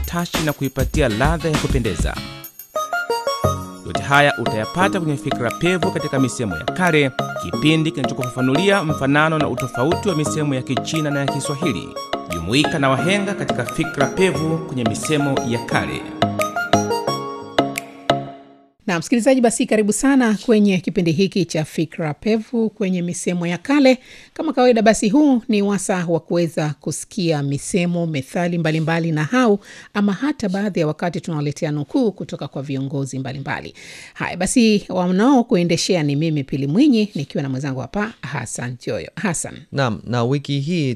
utashi na kuipatia ladha ya kupendeza. Yote haya utayapata kwenye Fikra Pevu katika misemo ya kale, kipindi kinachokufafanulia mfanano na utofauti wa misemo ya Kichina na ya Kiswahili. Jumuika na wahenga katika Fikra Pevu kwenye misemo ya kale. na msikilizaji, basi karibu sana kwenye kipindi hiki cha Fikra Pevu kwenye misemo ya kale. Kama kawaida, basi huu ni wasa wa kuweza kusikia misemo, methali mbalimbali na hau ama hata baadhi ya wakati tunawaletea nukuu kutoka kwa viongozi mbalimbali. Haya basi, wanao kuendeshea ni mimi Pili Mwinyi nikiwa na mwenzangu hapa Hasan Joyo. Hasan, Naam, na wiki hii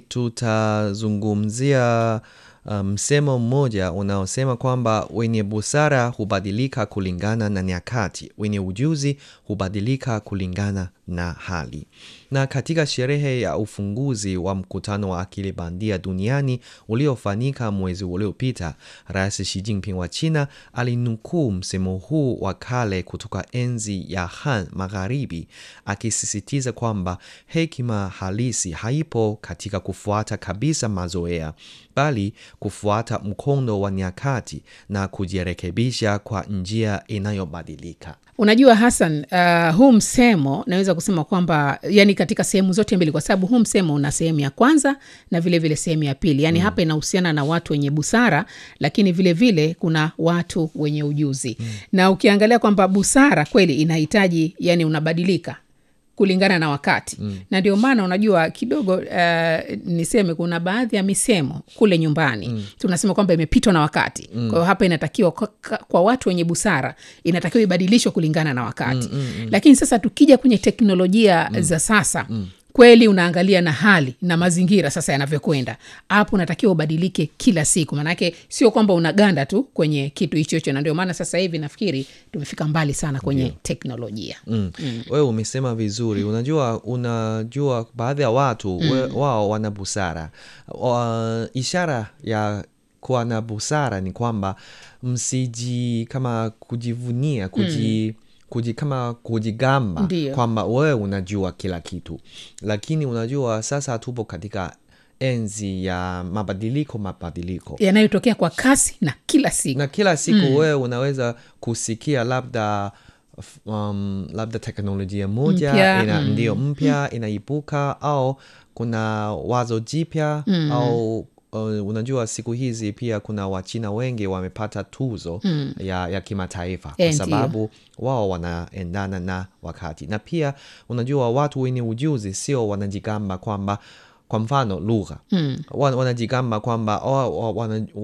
tutazungumzia msemo um, mmoja unaosema kwamba wenye busara hubadilika kulingana na nyakati, wenye ujuzi hubadilika kulingana na hali. Na katika sherehe ya ufunguzi wa mkutano wa akili bandia duniani uliofanyika mwezi uliopita, Rais Xi Jinping wa China alinukuu msemo huu wa kale kutoka enzi ya Han Magharibi, akisisitiza kwamba hekima halisi haipo katika kufuata kabisa mazoea, bali kufuata mkondo wa nyakati na kujirekebisha kwa njia inayobadilika. unajua Hasan, uh, huu msemo naweza kusema kwamba yani katika sehemu zote mbili, kwa sababu huu msemo una sehemu ya kwanza na vilevile sehemu ya pili. Yani mm. hapa inahusiana na watu wenye busara, lakini vilevile vile kuna watu wenye ujuzi mm. na ukiangalia kwamba busara kweli inahitaji yani unabadilika kulingana na wakati mm. na ndio maana unajua kidogo uh, niseme kuna baadhi ya misemo kule nyumbani mm. tunasema kwamba imepitwa na wakati mm. kwa hiyo hapa inatakiwa kwa, kwa watu wenye busara inatakiwa ibadilishwe kulingana na wakati mm, mm, mm. lakini sasa tukija kwenye teknolojia mm. za sasa mm kweli unaangalia na hali na mazingira sasa yanavyokwenda hapo unatakiwa ubadilike kila siku maanake sio kwamba unaganda tu kwenye kitu hicho hicho na ndio maana sasa hivi nafikiri tumefika mbali sana kwenye yeah. teknolojia mm. Mm. wewe umesema vizuri unajua unajua baadhi ya watu mm. we, wao wana busara wa, ishara ya kuwa na busara ni kwamba msiji kama kujivunia kuji mm kuji, kama kujigamba kwamba wewe unajua kila kitu, lakini unajua sasa tupo katika enzi ya mabadiliko mabadiliko yanayotokea kwa kasi na kila siku na kila siku mm. wewe unaweza kusikia labda um, labda teknolojia moja mpya, ina, mm. ndio mpya mm. inaibuka au kuna wazo jipya mm. au Uh, unajua siku hizi pia kuna wachina wengi wamepata tuzo mm. ya, ya kimataifa kwa sababu wao wanaendana na wakati na pia unajua watu wenye ujuzi sio wanajigamba kwamba kwa mfano lugha mm. wanajigamba kwamba oh,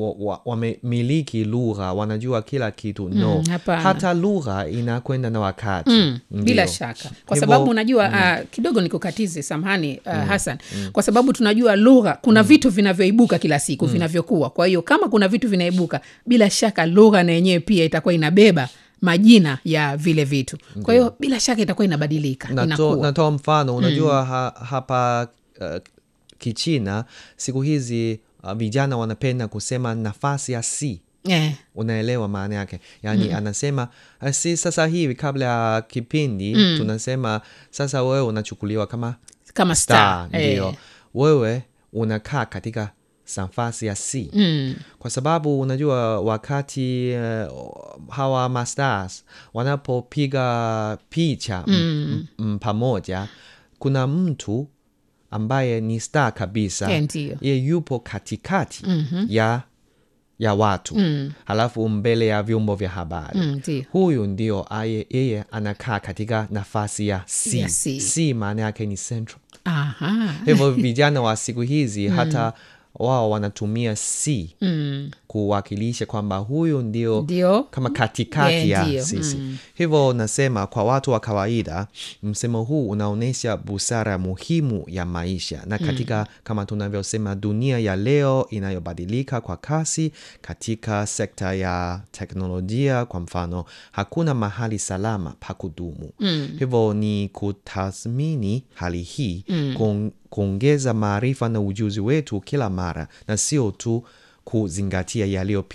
wamemiliki lugha wanajua kila kitu no mm, hata lugha inakwenda na wakati mm, bila shaka kwa Hivo, sababu unajua mm. uh, kidogo nikukatize samhani uh, mm. Hasan mm. kwa sababu tunajua lugha kuna mm. vitu vinavyoibuka kila siku mm. vinavyokuwa kwa hiyo kama kuna vitu vinaibuka bila shaka lugha na yenyewe pia itakuwa inabeba majina ya vile vitu kwa hiyo bila shaka itakuwa inabadilika natoa mfano unajua mm. ha, hapa uh, kichina siku hizi uh, vijana wanapenda kusema nafasi ya si yeah. unaelewa maana yake yaani mm. anasema si sasa hivi kabla ya kipindi mm. tunasema sasa wewe unachukuliwa kama kama star, star ndio eh. wewe unakaa katika nafasi ya c mm. kwa sababu unajua wakati uh, hawa masters wanapopiga picha mm. pamoja kuna mtu ambaye ni star kabisa ye yupo katikati mm-hmm. ya ya watu mm. halafu mbele ya vyombo vya habari mm, huyu ndio yeye anakaa katika nafasi ya c, ya C. c maana yake ni central Aha. hivyo vijana wa siku hizi mm. hata wao wanatumia c mm. kuwakilisha kwamba huyu ndio, Ndio. kama katikati Yeah, ya ndio. sisi Mm. hivyo nasema kwa watu wa kawaida msemo huu unaonyesha busara muhimu ya maisha na katika kama tunavyosema dunia ya leo inayobadilika kwa kasi katika sekta ya teknolojia kwa mfano hakuna mahali salama pa kudumu Mm. hivyo ni kutathmini hali hii kuong- kuongeza maarifa na ujuzi wetu kila mara na sio tu kuzingatia yaliyopita